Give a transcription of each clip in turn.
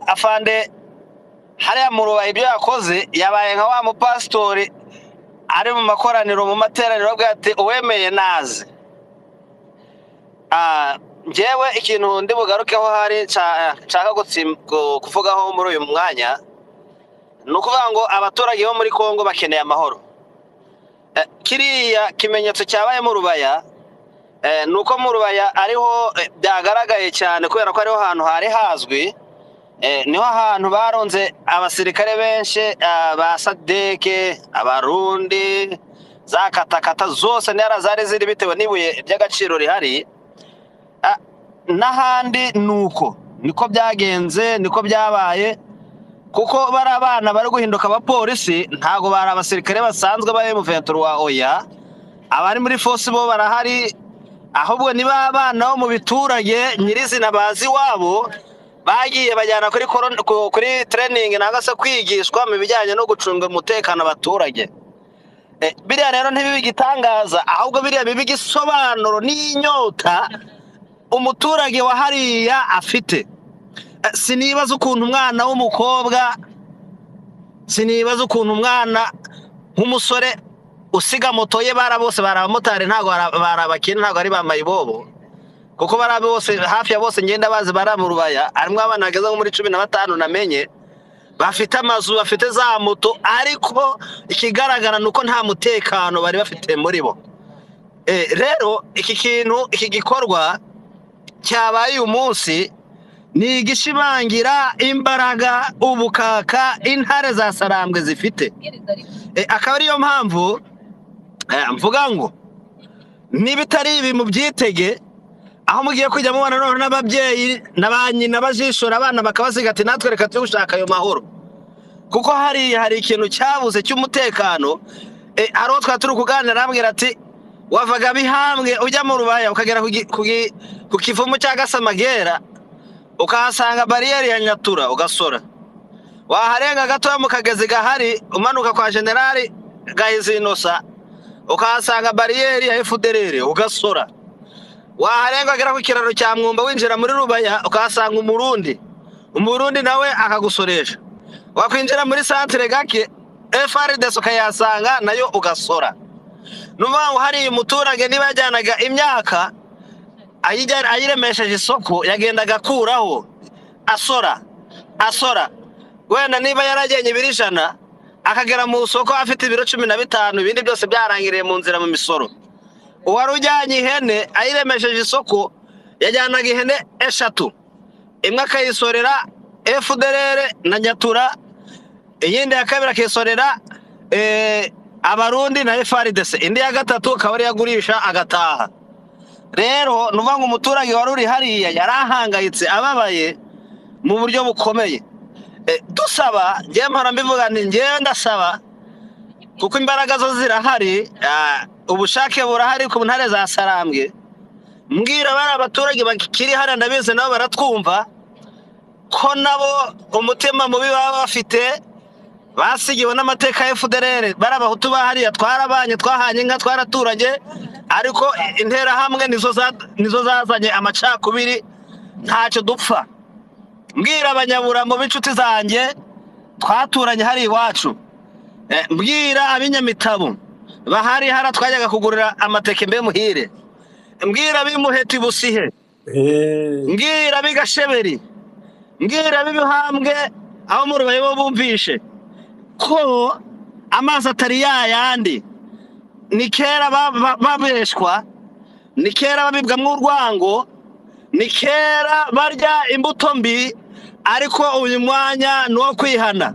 afande hariya mu rubaha ibyo yakoze yabaye nka wa mupasitori ari mu makoraniro mu materaniro avuga ati uwemeye naze Ah, njyewe ikintu ndi bugarukeho hari nca- nshaka gutsi- gu- kuvugaho muri uyu mwanya ni ukuvuga ngo abaturage bo muri kongo bakeneye amahoro Eh, kiriya kimenyetso cyabaye mu rubaya eh, ni uko mu rubaya ariho eh, byagaragaye cyane kubera ko ariho hantu hari hazwi Eh, niho hantu baronze abasirikare benshi ah, ba sadeke abarundi za katakata zose ntihara zari ziri bitewe n'ibuye ry'agaciro rihari Ah, n'ahandi ni uko niko byagenze niko byabaye kuko bari abana bari guhinduka abapolisi ntabwo bari abasirikare basanzwe ba emuventura wa oya abari muri fosi bo barahari ahubwo ni ba bana bo mu biturage nyirizina bazi iwabo bagiye bajyana kuri koron- ku- kuri tereyiningi nangwa se kwigishwa mu bijyanye no gucunga umutekano abaturage Eh, biriya rero ntibibe igitangaza ahubwo biriya bibe igisobanuro n'inyota umuturage wa hariya afite Eh, sinibaza ukuntu umwana w'umukobwa sinibaza ukuntu umwana nk'umusore usiga moto ye bara bose bari abamotari ntabwo bara- bari abakene ntabwo ari ba mayibobo kuko bari abo bose hafi ya bose ngenda bazi bari mu rubaya harimo abana bageze nko muri cumi na batanu namenye bafite amazu bafite za moto ariko ikigaragara ni uko nta mutekano bari bafite muri bo Eh, rero iki kintu iki gikorwa cyabaye uyu munsi ni igishimangira imbaraga ubukaka intare za sarambwe zifite Eh, akaba ariyo mpamvu eh, mvuga ngo niba itari ibi mubyitege aho mugiye kujya mubana noneho n'ababyeyi na ba nyina bajishora abana bakabasiga ati natwe reka tujye gushaka ayo mahoro kuko hari hari ikintu cyabuze cy'umutekano eh, hari uwo twari turi kuganira arambwira ati wavaga bihambwe ujya mu rubaya ukagera ku gi- ku gi- ku kivumu cya gasamagera ukahasanga bariyeri ya nyatura ugasora waharenga gatoya mu kagezi gahari umanuka kwa generali gahizinosa ukahasanga bariyeri ya efuderere ugasora waharenga agera ku kiraro cya mwumba winjira muri rubaya ukahasanga umurundi umurundi nawe akagusoresha wakwinjira muri santire gake efaridesi ukayasanga nayo ugasora ni ukuvuga ngo hariya umuturage niba yajyanaga imyaka ayijya- ayiremesheje isoko yagendaga akuraho asora asora wenda niba yaragennye ibiro ijana akagera mu isoko afite ibiro cumi na bitanu ibindi byose byarangiriye mu nzira mu misoro uwari ujyanye ihene ayiremesheje isoko yajyanaga ihene eshatu imwe akayisorera efuderere na nyatura iyindi ya kabiri akisorera eh, abarundi na efaridese indi ya gatatu akaba ariyo agurisha agataha rero ni ukuvuga ngo umuturage wari uri hariya yari ahangayitse ababaye mu buryo bukomeye Eh, dusaba njyewe mpora mbivuga nti njyewe ndasaba kuko imbaraga zo zirahari ah, ubushake burahari ku ntare za sarambwe mbwira bari abaturage bakiri hariya ndabizi nabo baratwumva ko nabo umutima mubi baba bafite basigiwe n'amateka ya FDLR bari abahutu ba hariya twarabanye twahanye inka twaraturanye ariko interahamwe nizo za- nizo zazanye amacakubiri ntacyo dupfa mbwira abanyabura mu b'inshuti zanjye twaturanye hari iwacu Eh, mbwira ab'inyamitabo bahari hara twajyaga kugurira amateke mbe muhire mbwira ab'imuheti busihe Eh, mbwira ab'igasheberi mbwira ab'ibihambwe aho mu rubaye bo bumvishe ko amazi atari yayandi ni kera ba- ba- babeshwa ni kera babibwamo urwango ni kera barya imbuto mbi ariko uyu mwanya ni uwo kwihana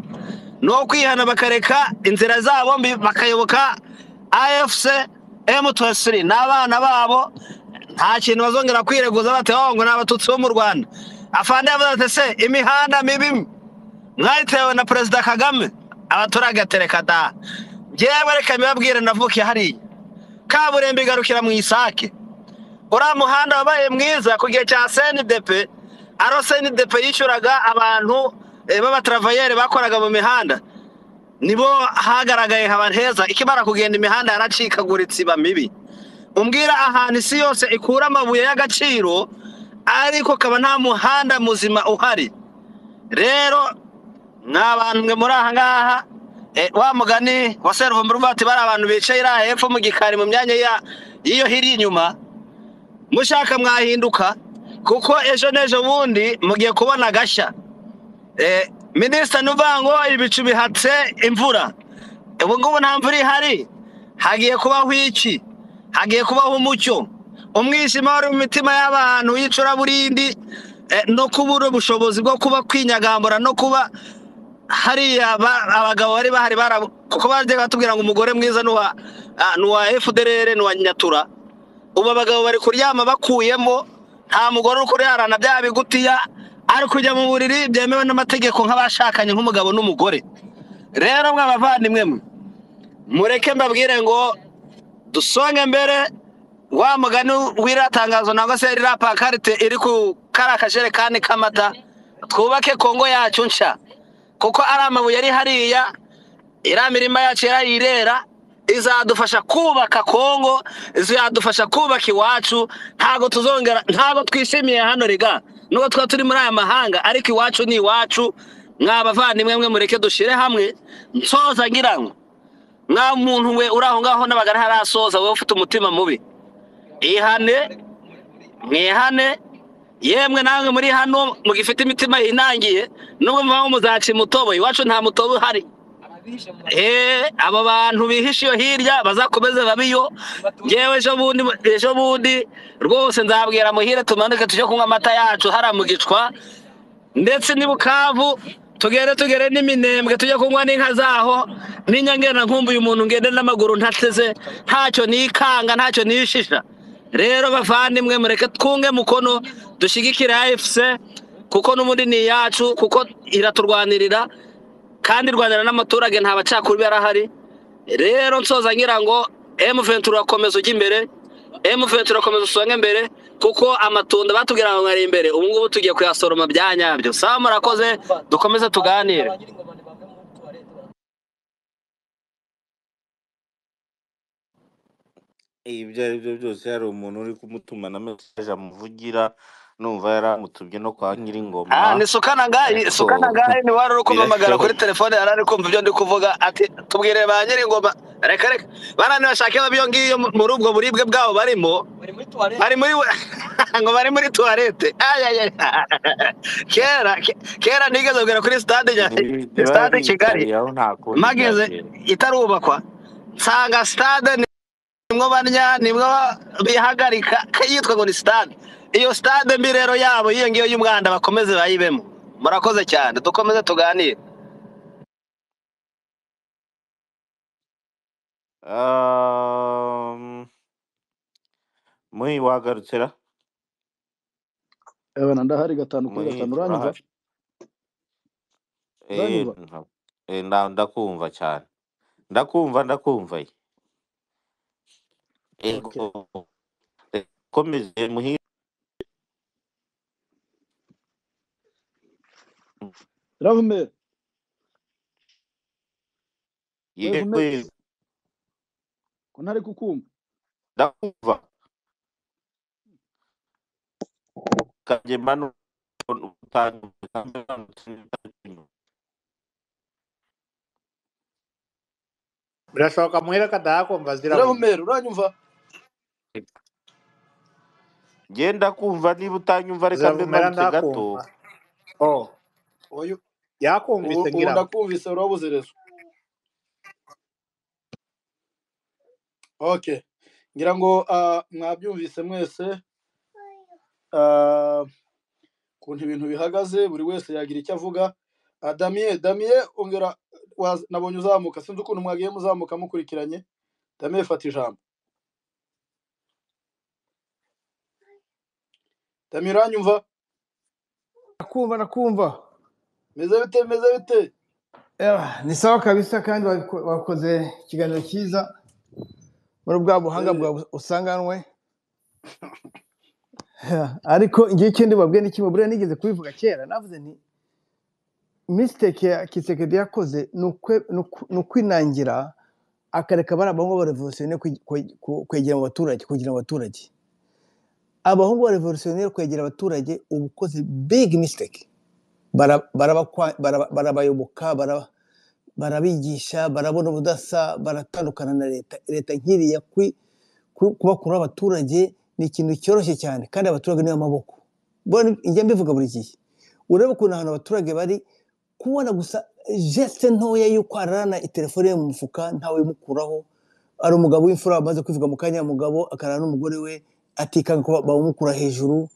ni uwo kwihana bakareka inzira zabo mbi bakayoboka afc m23 n'abana babo nta kintu bazongera kwireguza batewe ngo ni abatutsi bo mu rwanda afande yavuze ati se imihanda mibi mwe mwayitewe na perezida kagame abaturage atereka da njyewe reka mbibabwire navukiye hariya kaburimbo igarukira mu isake uriya muhanda wabaye mwiza ku gihe cya senidepe aro senidepe yishyuraga abantu eh, b'abataravayeire bakoraga mu mihanda nibo hagaragaye haba heza ikimara kugenda imihanda yaracikaguritse iba mibi umbwira ahantu isi yose ikura amabuye y'agaciro ariko kaba nta muhanda muzima uhari rero mwa bantu muri aha ngaha eh, wa mugani wa seruvumbura uvuga ati bari abantu bicaye iriya hepfo mu gikari mu myanya ya- y'iyo hiri inyuma mushaka mwahinduka kuko ejo n'ejo bundi mugiye kubona agashya Eh, minisita ni uvuga ngo ibicu bihatse imvura ubu ngubu nta mvura ihari hagiye kubaho iki hagiye kubaho umucyo umwijima wari mu mitima y'abantu y'icuraburindi eh, no kubura ubushobozi bwo kuba kwinyagambura no kuba hariya ba- abagabo bari bahari barabu- kuko bajya batubwira ngo umugore mwiza ni uwa ah, ni uwa efuderere ni uwa nyatura ubu abagabo bari kuryama bakuyemo nta mugore uri kurarana bya bigutiya ari kujya mu buriri byemewe n'amategeko nk'abashakanye nk'umugabo n'umugore rero mwe abavandimwe mwe mureke mbabwire ngo dusonge mbere wa mugani w'iriya tangazo nangwa se ririya pakarite iri ku kariya kajerekani k'amata twubake kongo yacu nshya kuko ari amabuye ari hariya iriya mirima yacu yarayirera izadufasha kubaka kongo izadufasha kubaka iwacu ntabwo tuzongera ntabwo twishimiye hano riga nubwo tuba turi muri aya mahanga ariko iwacu ni iwacu mwa bavandimwe mwe mureke dushyire hamwe nsoza ngira ngo mwa muntu we uri aho ngaho n'abagana harasoza wowe ufite umutima mubi ihane mwihane yemwe namwe muri hano mugifite imitima yinangiye nubwo muvamo muzaca umutobo iwacu nta mutobo uhari Eh, abo bantu bihishe iyo hirya bazakomeze babiyo yewe ejo bundi ejo bundi rwose nzabwira muhire tumanuke tujye kunywa amata yacu hariya mu gicwa ndetse n'i bukavu tugere tugere n'iminembwe tujye kunywa n'inka zaho n'inyangena nkumbuye umuntu ngende n'amaguru ntateze ntacyo nikanga ntacyo nishisha rero bavandimwe mureke twunge mukono dushyigikire afc kuko n'ubundi ni iyacu kuko iraturwanirira kandi irwanira n'amaturage nta bacakuri barahari rero nsoza ngira ngo M23 urakomeza ujya imbere M23 urakomeza usonge imbere kuko amatunda batubwira ngo ari imbere ubu ngubu tugiye kuyasoroma bya nyabyo sawa murakoze dukomeze tuganire ibyo ari byo byose hari umuntu uri kumutuma na mesaje amuvugira numva yaramutumye no kwa nyiringoma Ah, ni Sukanagayi, ariko Sukanagayi ni wari uri kumpamagara kuri birashoboka telefone yari ari kumva ibyo ndi kuvuga ati tubwire ba nyir'ingoma reka reka bana nibashake babiyo ngiyo mu- muri ubwo buribwe bwabo barimo bari muri we- ngo bari muri tuwarete Ay, ay, ay. kera ke- kera nigeze kugera kuri stade nya- Ni- niba stade yaricaye Kigali aho nta kundi mageze byagenda itarubakwa nsanga stade nimwo barya nimwo bihagarika yitwa ngo ni stade iyo stade mbi rero yabo iyo ngiyo y'umwanda bakomeze bayibemo murakoze cyane dukomeze tuganire Um, muhi wagarukira Ebana ndahari gatanu kuri muhi gatanu uranyumva turahari eh uranyumva nta- eh, nda- ndakumva cyane ndakumva ndakumva yego okay eh, komeze muhi ravume yego wevume yego, ko ntari kukumva ndakumva kabye manu utanga birashoboka muhira katayakumva ziravuga ravume uranyumva genda kumva niba utanyumva reka mbe ziravumera marutse gato ndakumva oh oyu ubu yakumvise ubu ngira ngo ndakumvise urabuze rezo okay ngira ngo ah, mwabyumvise mwese ah, ukuntu ibintu bihagaze buri wese yagira icyo avuga Ah, damiye damiye ongera waz- nabonye uzamuka sinzi ukuntu mwagiye muzamuka mukurikiranye damiye fata ijambo damiye uranyumva Nakumva nakumva meze bite meze bite Ewa, ni sawa kabisa kandi wabiko- wakoze ikiganiro cyiza muri bwa buhanga Eh, bwawe usanganwe Ewa, ariko ngiye icyo ndibabwiye ni kimwe buriya nigeze kubivuga kera navuze nti mistake ya kisekedi yakoze ni ukwe- ni uku- ni ukwinangira akareka bari abahungu b'abarevolutioniye kwegera mu baturage kugira mu baturage abahungu b'abarevolutioniye kwegera abaturage ubu ukoze big mistake bara- barabakwa- baraba- barabayoboka baraba- barabigisha barabona ubudasa baratandukana na leta leta nk'iri ya kwi- ku- kubakuraho abaturage ni ikintu cyoroshye cyane kandi abaturage niyo maboko mbona njya mbivuga buri gihe urebe ukuntu ahantu abaturage bari kubona gusa geste ntoya y'uko ararana telefone ye mu mufuka ntawe imukuraho ari umugabo w'imfura wamaze kwivuga mu kanya mugabo akarara n'umugore we atikanga ko bamukura hejuru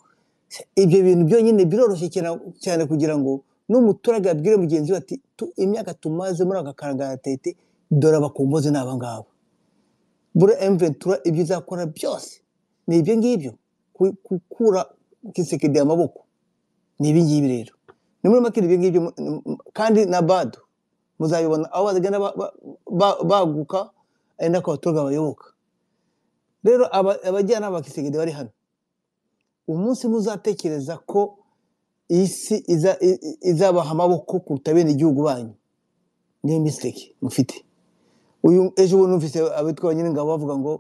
ibyo bintu byonyine biroroshye cyane- cyane kugira ngo n'umuturage abwire mugenzi we ati "Tu- imyaka tumaze muri aka karangaratete dore abakombozi ni abangaba bura emventura ibyo izakora byose ni ibyo ngibyo ku- gukura kisekedi amaboko ni ibi ngibi rero ni muri make ni ibyo ngibyo mu- mu- mu- kandi na bado muzabibona aho bagenda ba- ba- ba- baguka ari nako abaturage bayoboka rero aba- abajyanama ba kisekedi bari hano umunsi muzatekereza ko iyi si iza- i- i- izabaha amaboko kuruta bene igihugu banyu niyo misiteke mufite uyu ejo bundi numvise abitwa abanyiringabo bavuga ngo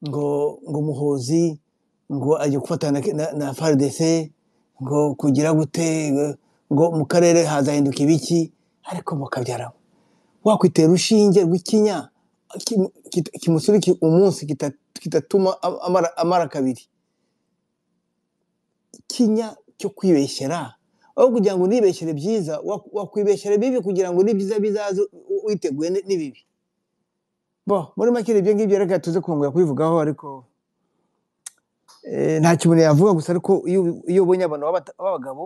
ngo ngo muhozi ngo ajya gufatana na, na, na FARDC ngo kugira gute ngo, ngo mu karere hazahinduka ibiki ariko mukabyaramo wakwitera urushinge rw'ikinya kimu- kita- kimusurike umunsi kita- kitatuma a- amara, amara kabiri ikinya cyo kwibeshyera aho kugira ngo unibeshyere byiza wa- wakwibeshyera bibi kugira ngo n'ibyiza bizaze u- witeguye ni- n'ibibi bo muri make ibyo ngibyo reka tuze kongera kubivugaho ariko eh, nta kintu yavuga gusa ariko iyo ubi- iyo ubonye abantu b'abata- b'abagabo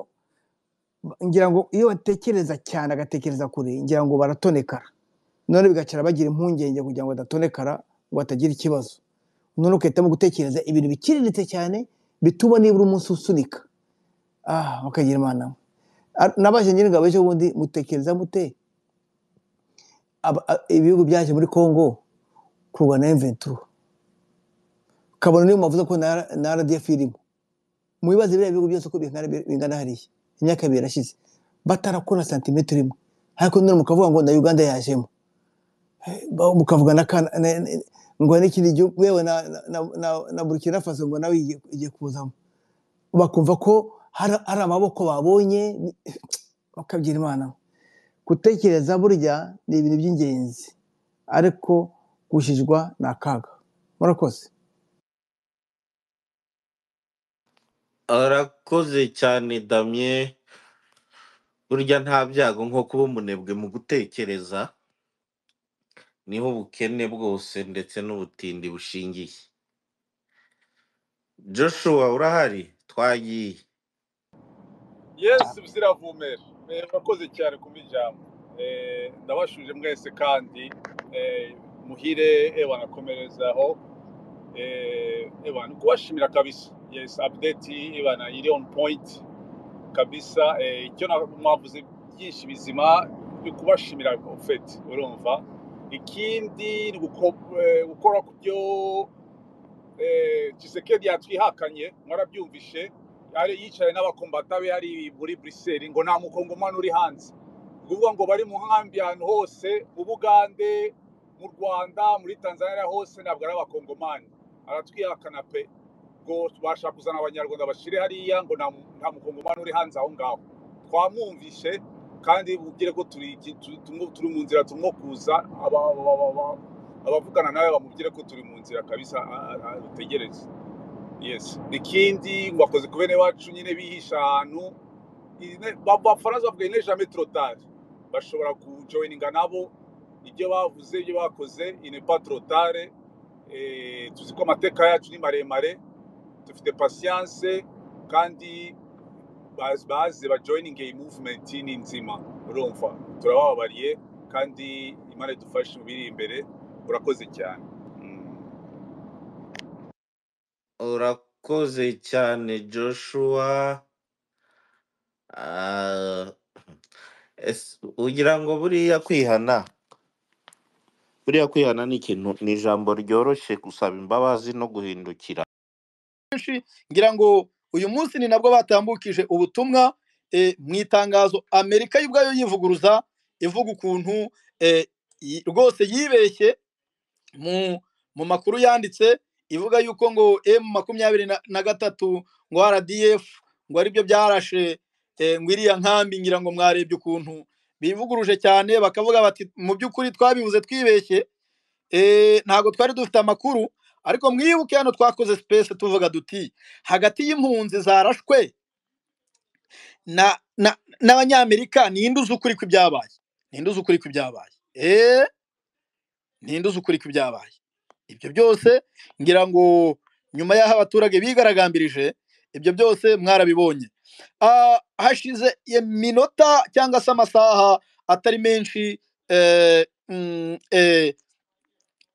ba- ngira ngo iyo batekereza cyane agatekereza kure ngira ngo baratonekara none bigacara bagira impungenge kugira ngo badatonekara ngo batagira ikibazo none ugahitamo gutekereza ibintu bikiriritse cyane bituma nibura umunsi usunika ah bakagira imana mwe. Ar- nabaje nyine ngabo ejo bundi mutekereza mute aba- a- ibihugu byaje muri congo kurwana imventuro kabone niyo mpavuze ko na na rdf irimo mubibazo biriya bihugu byose uko bingana bingana hariya imyaka ibiri irashize batarakora santimetero imwe ariko none mukavuga ngo na uganda yajemo Ba- mukavuga na Kana- na- na- ngo n'ikindi gihugu yewe na na- na- na- na burkina faso ngo nawe igiye igiye kuzamo bakumva ko hari hari amaboko babonye bakabyira imana gutekereza burya ni ibintu by'ingenzi ariko gushijwa ni akaga murakoze arakoze cyane damye burya nta byago nko kuba umunebwe mu gutekereza niho ubukene bwose ndetse n'ubutindi bushingiye joshua urahari twagiye yesi biziravumera Eh, murakoze cyane ku ijambo Eh, ndabashuje mwese kandi eh, muhire eba nakomerezaho Eh, eba ni ukubashimira kabisa yesi apudeti eba na iri onu poyinti kabisa Eh, icyo na- mwavuze byinshi bizima ni ukubashimira ofeti urumva ikindi ni uko- eh, gukora ku byo eh, Tshisekedi yatwihakanye mwarabyumvishe ari yicaye n'abakombata be hari muri Bruxelles ngo nta mukongomani uri hanze ni ukuvuga ngo bari mu nkambi ahantu hose mu Bugande mu Rwanda muri Tanzania hose ntabwo ari abakongomani aratwihakana pe ngo tubasha kuzana abanyarwanda bashyire hariya ngo nta mu- nta mukongomani uri hanze aho ngaho twamwumvishe kandi mubwire ko turi tu- tumwo- turi mu nzira tumwo kuza aba- aba- aba- aba- abavugana nawe bamubwire ko turi mu nzira kabisa utegereze yes ikindi ngo bakoze ku bene wacu nyine bihisha ahantu ine- ba- abafaransa bavuga ine jamais trop tard bashobora kujoyininga nabo ibyo bavuze ibyo bakoze ine pas trop tard Eh, tuzi ko amateka yacu ni maremare dufite pasiyanse kandi bazi bazi bajoyininge iyi muvumenti ni nzima urumva turabababariye kandi imana idufashe mu biri imbere urakoze cyane Mm. urakoze cyane joshua Ah, ese ugira ngo buriya kwihana buriya kwihana ni ikintu ni ijambo ryoroshye gusaba imbabazi no guhindukira benshi ngira ngo uyu munsi ni nabwo batambukije ubutumwa eh, mu itangazo amerika yo ubwayo yivuguruza ivuga ukuntu eh, yi- rwose yibeshye mu mu makuru yanditse ivuga yuko ngo m makumyabiri na na gatatu ngo rdf ngo aribyo byarashe eh, ngo iriya nkambi ngira ngo mwarebye ukuntu bivuguruje cyane bakavuga bati mu by'ukuri twabivuze twibeshye eh, ntabwo twari dufite amakuru ariko mwibuke hano twakoze sipesi tuvuga duti hagati y'impunzi zarashwe na na- n'abanyamerika ninde uzi ukuri kw'ibyabaye ninde uzi ukuri kw'ibyabaye eh ninde uzi ukuri kw'ibyabaye ibyo byose ngira ngo nyuma y'aho abaturage bigaragambirije ibyo byose mwarabibonye Ah, hashize iminota cyangwa se amasaha atari menshi eh, mm, eh,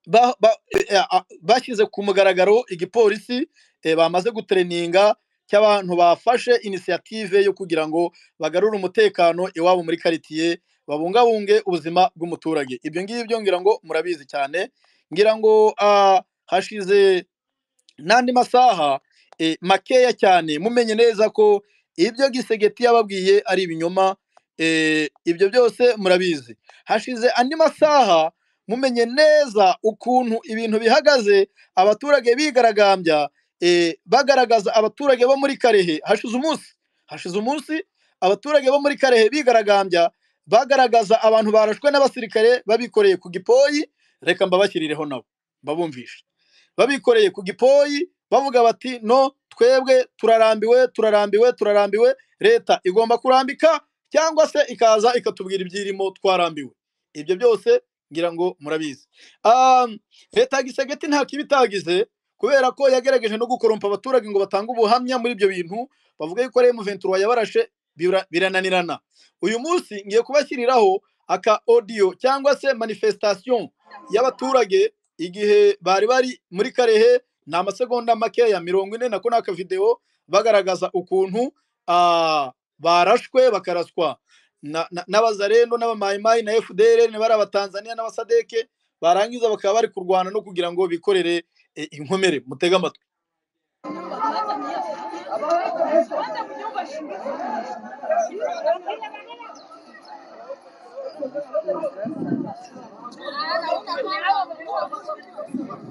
ba- ba- eh, ah, bashyize ku mugaragaro igipolisi eh, bamaze gutereninga cy'abantu bafashe inisiyative yo kugira ngo bagarure umutekano iwabo muri karitsiye babungabunge ubuzima bw'umuturage ibyo ngibyo ngira ngo murabizi cyane ngira ngo ah, hashize n'andi masaha eh, makeya cyane mumenye neza ko ibyo gisegeti yababwiye ari ibinyoma eh, ibyo byose murabizi hashize andi masaha mumenye neza ukuntu ibintu bihagaze abaturage bigaragambya eh, bagaragaza abaturage bo muri karehe hashize umunsi hashize umunsi abaturage bo muri karehe bigaragambya bagaragaza abantu barashwe n'abasirikare babikoreye ku gipoyi reka mbabashyirireho nabo babumvishe babikoreye ku gipoyi bavuga bati no twebwe turarambiwe turarambiwe turarambiwe leta igomba kurambika cyangwa se ikaza ikatubwira ibyirimo twarambiwe ibyo byose ngira ngo murabizi Um, leta ya gisagati nta kibi itagize kubera ko yagerageje no gukorompa abaturage ngo batange ubuhamya muri ibyo bintu bavuga yuko remu ventura yabarashe bira- birananirana uyu munsi ngiye kubashyiriraho aka odiyo cyangwa se manifestation y'abaturage igihe bari bari muri karehe ni amasegonda makeya mirongo ine nako ni akavidewo bagaragaza ukuntu ah, barashwe bakaraswa na- na- n'abazarendo n'abamayimayi na fdr bari abatanzaniya n'abasadeke barangiza bakaba bari kurwana no kugira ngo bikorere eh, inkomere mutege amatwi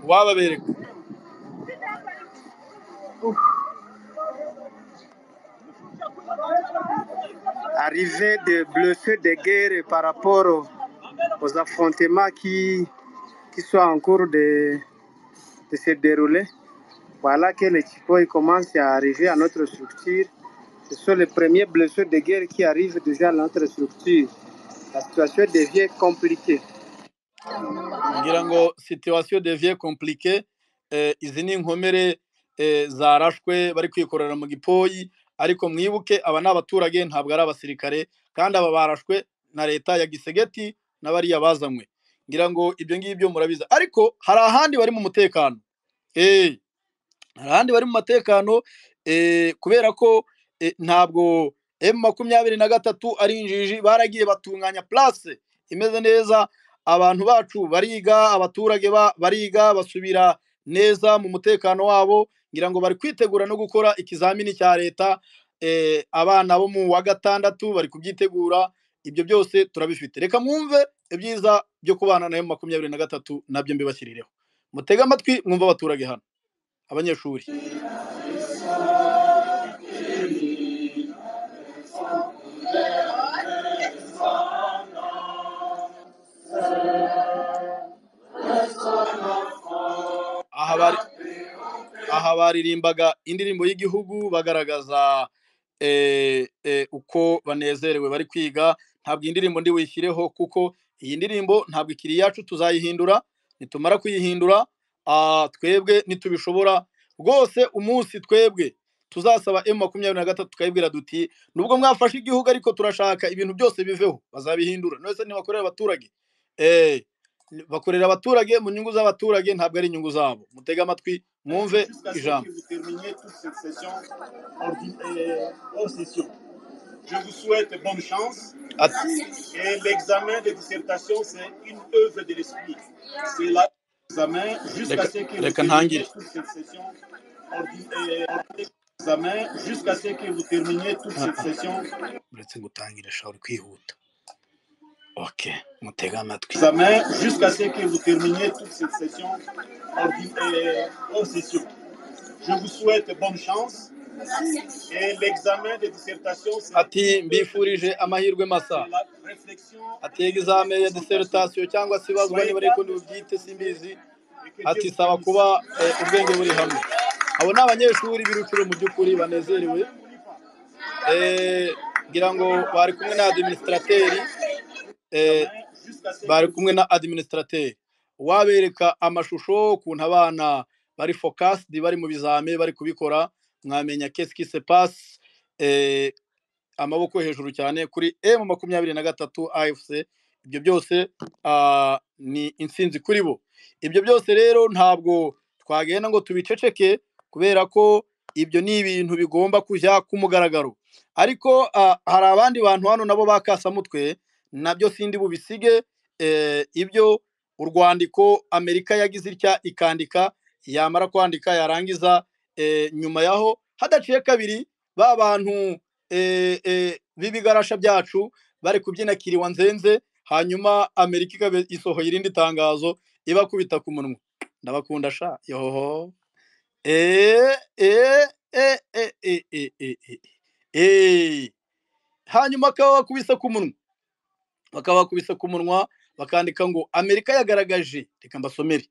wababereka Arrivée de blessés de guerre par rapport aux, aux affrontements qui, qui sont en cours de, de se dérouler. Voilà que les Chipoy commencent à arriver à notre structure. Ce sont les premiers blessés de guerre qui arrivent déjà à notre structure. La situation devient compliquée. ngira ngo situation devient compliquée eh, izi ni inkomere eh, zarashwe bari kwikorera mu gipoyi ariko mwibuke aba ni abaturage ntabwo ari abasirikare kandi aba barashwe na leta ya gisegeti n'abariya bazanywe ngira ngo ibyo ngibyo murabizi ariko hari ahandi bari mu mutekano eh, hari ahandi bari mu matekano eh, kubera ko eh, ntabwo emu makumyabiri na gatatu ari injiji baragiye batunganya place imeze neza abantu bacu bariga abaturage ba- bariga basubira neza mu mutekano wabo ngira ngo bari kwitegura no gukora ikizamini cya leta eh, abana bo mu wa gatandatu bari kubyitegura ibyo byose turabifite reka mwumve ibyiza byo kubana na emu makumyabiri na gatatu nabyo mbibashyirireho mutege amatwi mwumve abaturage hano abanyeshuri aha bari aha baririmbaga indirimbo y'igihugu bagaragaza eh, eh, uko banezerewe bari kwiga ntabwo iyi ndirimbo ndi buyishyireho kuko iyi ndirimbo ntabwo ikiri iyacu tuzayihindura nitumara kuyihindura ah, twebwe nitubishobora rwose umunsi twebwe tuzasaba emu makumyabiri na gatatu tukayibwira duti nubwo mwafashe igihugu ariko turashaka ibintu byose biveho bazabihindura nose ntibakorera abaturage eh, bakorera abaturage mu nyungu z'abaturage ntabwo ari inyungu zabo mutege amatwi mwumve ijambo Ati- Reka- reka ntangire uretse gutangira shawuri kwihuta ok mutege amatwi Et l'examen de dissertation, c'est ati mbifurije amahirwe masa la réflexion ati egizame ya disertasiyo cyangwa se ibazwa niba ariko ntibubyite simbizi et que ati Dieu vous saba bénisse. kuba eh, ubwenge buri hamwe abo ni abanyeshuri birukiro mu by'ukuri banezerewe Eh, ngira ngo bari kumwe na adiminisitateri Jusqu'à ce bari kumwe na adiminisitateri wabereka amashusho ukuntu abana bari fokasidi bari mu bizame bari kubikora mwamenya kesiki sepasi amaboko hejuru cyane kuri emu makumyabiri na gatatu afc ibyo byose ah, ni intsinzi kuri bo ibyo byose rero ntabwo twagenda ngo tubiceceke kubera ko ibyo ni ibintu bigomba kujya ku mugaragaro ariko ah, hari abandi bantu hano nabo bakasamutwe nabyo sindi bubisige eh, ibyo urwandiko amerika yagize itya ikandika yamara kwandika yarangiza eh, nyuma yaho hadaciye kabiri ba bantu eh, eh, b'ibigarasha byacu bari kubyina kiriwa nzenze hanyuma amerika ikaba isohoye irindi tangazo ibakubita ku munwa ndabakunda sha yoho Eh, eh, eh, eh, eh, eh, eh, eh, eh. hanyuma bakaba bakubise ku munwa bakaba bakubise ku munwa bakandika ngo amerika yagaragaje reka mbasomere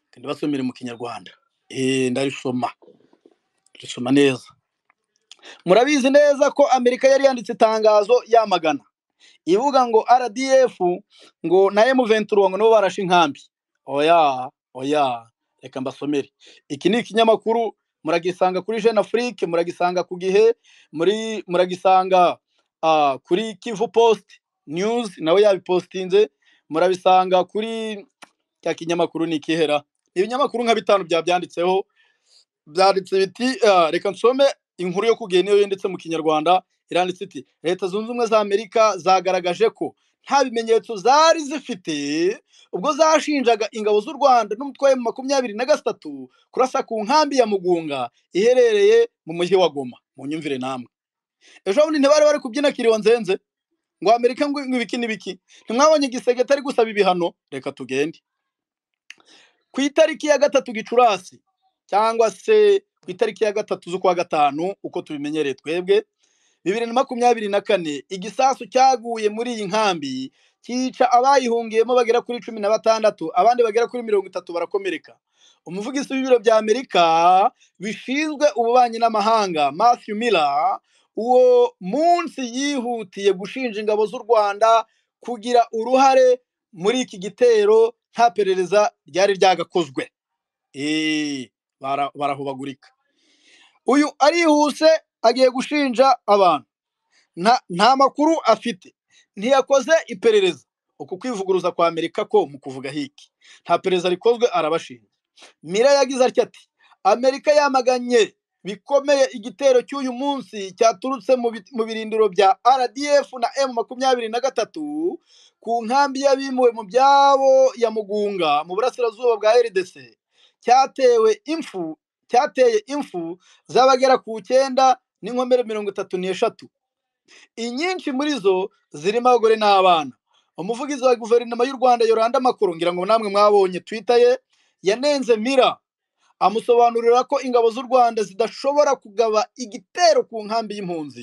reka ndibasomere mu kinyarwanda Eh, ndarisoma risoma neza murabizi neza ko amerika yari yanditse itangazo yamagana ivuga ngo rdf ngo na m23 ngo nabo barashe inkambi oya oya reka mbasomere iki ni ikinyamakuru muragisanga kuri jeune afrique muragisanga ku gihe muri muragisanga ah, kuri kivu post news nawe yabipostinze murabisanga kuri cya kinyamakuru ni ikihera ibinyamakuru nka bitanu byabyanditseho byanditse biti ah, reka nsome inkuru yo kugenda niyo yanditse mu kinyarwanda iranditse iti leta zunze ubumwe za amerika zagaragaje ko nta bimenyetso zari zifite ubwo zashinjaga ingabo z'u rwanda n'umutwe wa makumyabiri na gatatu kurasa ku nkambi ya mugunga iherereye mu mujyi wa goma mu nyumvire namwe ejo bundi ntibari bari kubyina kiriyo nzenze ngo amerika ngo ngo ibiki n'ibiki ntimwabonye igisekretari gusaba ibihano reka tugende ku itariki ya gatatu gicurasi cyangwa se ku itariki ya gatatu z'ukwa gatanu uko tubimenyereye twebwe bibiri na makumyabiri na kane igisasu cyaguye muri iyi nkambi cyica abayihungiyemo bagera kuri cumi na batandatu abandi bagera kuri mirongo itatu barakomereka umuvugizi w'ibiro bya amerika bishinzwe ububanyi n'amahanga matthew miller uwo munsi yihutiye gushinja ingabo z'u rwanda kugira uruhare muri iki gitero nta perereza ryari ryagakozwe Eh, bara- barahubagurika uyu arihuse agiye gushinja abantu nta nta makuru afite ntiyakoze iperereza uku kwivuguruza kwa amerika ko mu kuvuga hiki nta perereza rikozwe arabashinja mira yagize atya ati amerika yamaganye bikomeye igitero cy'uyu munsi cyaturutse mu bi- mu birindiro bya rdf na m makumyabiri na gatatu ku nkambi y'abimuwe mu byabo ya mugunga mu burasirazuba bwa rdc cyatewe impfu cyateye impfu z'abagera ku cyenda n'inkomere mirongo itatu n'eshatu inyinshi muri zo zirimo abagore n'abana umuvugizi wa guverinoma y'u rwanda yoranda amakuru ngira ngo namwe mwabonye twita ye yanenze mira amusobanurira ko ingabo z'u rwanda zidashobora kugaba igitero ku nkambi y'impunzi